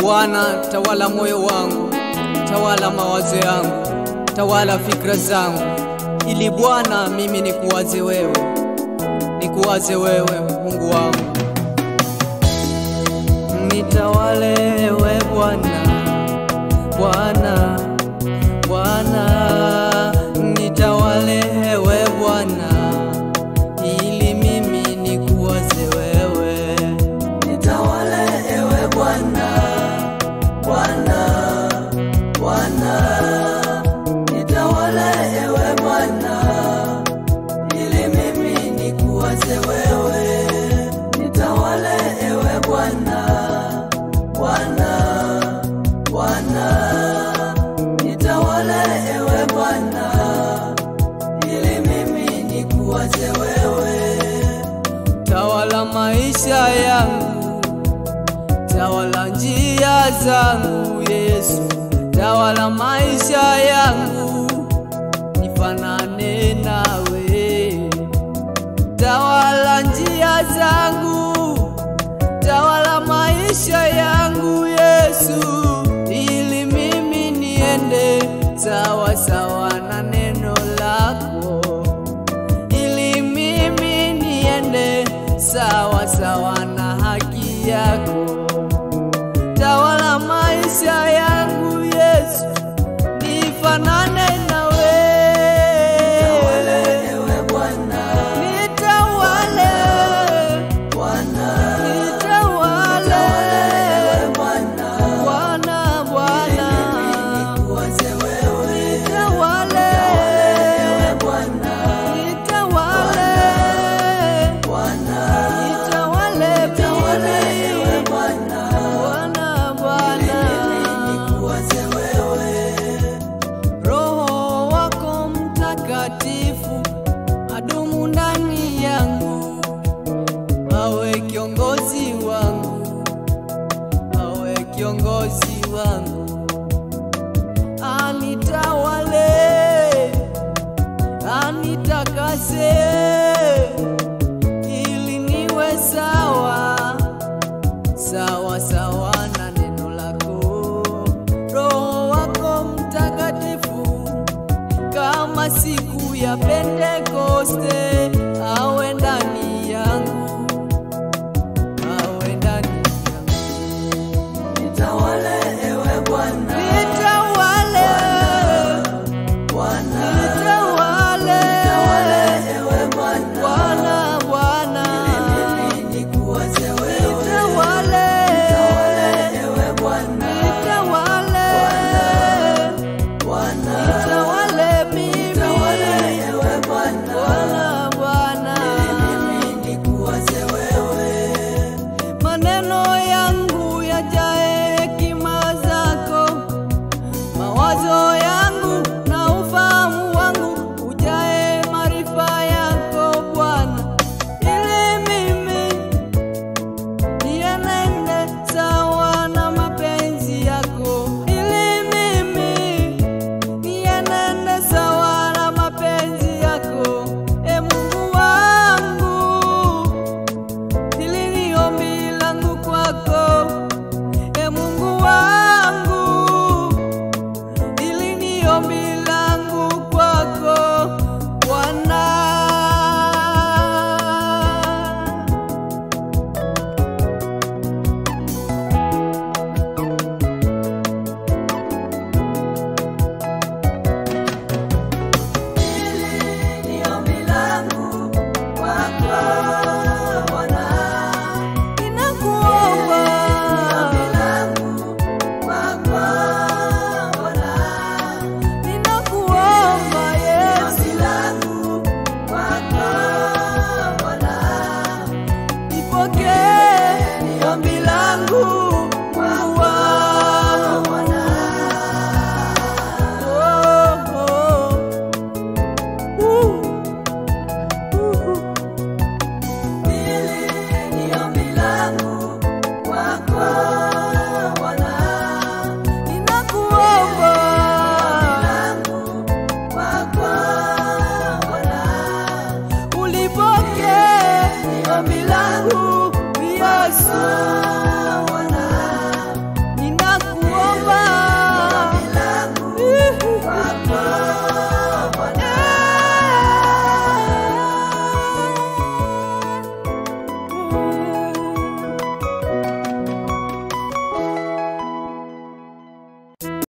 Bwana, tawala moyo wangu, tawala mawazo yangu, tawala fikra zangu, ili Bwana mimi nikuwaze wewe, nikuwaze wewe Mungu wangu. Nitawale we Bwana, Bwana, Bwana, nitawale we Bwana, ili mimi nikuwaze wewe. Nitawale ewe Bwana, Bwana, Bwana. Nitawale ewe Bwana, ili mimi nikuwaze wewe. Nitawale ewe Bwana, Bwana, Bwana. Nitawale ewe Bwana, ili mimi nikuwaze wewe. Tawala maisha yangu, tawala njia zangu Yesu, tawala maisha yangu, nifanane nawe. Tawala njia zangu, tawala maisha yangu Yesu, ili mimi niende sawa sawa na neno lako ili mimi niende sawa sawa na haki yako. Tawala maisha yangu Yesu, nifanane nawe. Nitawale ewe Bwana, Nitawale, Bwana. nitawale, Ewe Bwana, Bwana, Bwana, nikuwaze wewe. nitawale, Ewe Bwana, nitawale, Bwana. nitawale Nitawale mimi. ewe Bwana, Bwana, Bwana, nikuwaze wewe. Roho wako Mtakatifu adumu ndani yangu, awe kiongozi wangu, awe kiongozi wangu, anitawale, anitakase, ili niwe sawa sawa sawa na neno lako. Roho wako Mtakatifu, kama siku ya Pentekoste, awe ndani yangu, awe ndani yangu. Nitawale ewe Bwana, Nitawale, Bwana. nitawale, Ewe Bwana, Bwana, Bwana, nikuwaze wewe. nitawale, Ewe Bwana, nitawale, Bwana. nitawale mimi. Ewe Bwana, Bwana, Bwana, nikuwaze wewe. maneno yangu yajae hekima zako, mawazo yangu na ufahamu wangu ujae maarifa yako Bwana, ili mimi nienende sawa na mapenzi yako, ili mimi nienende sawa na mapenzi yako, e Mungu wangu hili ni ombi langu kwako, e Mungu wangu, hili ni ombi langu kwako Bwana. Ni ombi langu kwako, Bwana. Ninakuomba, Ombi langu kwako, Bwana. ninakuomba Yesu, Ombi langu kwako, Bwana. nipokee ombi langu Mungu wangu. Bwana. Oh, oh. Uh, uh. Hili ni ombi langu kwako,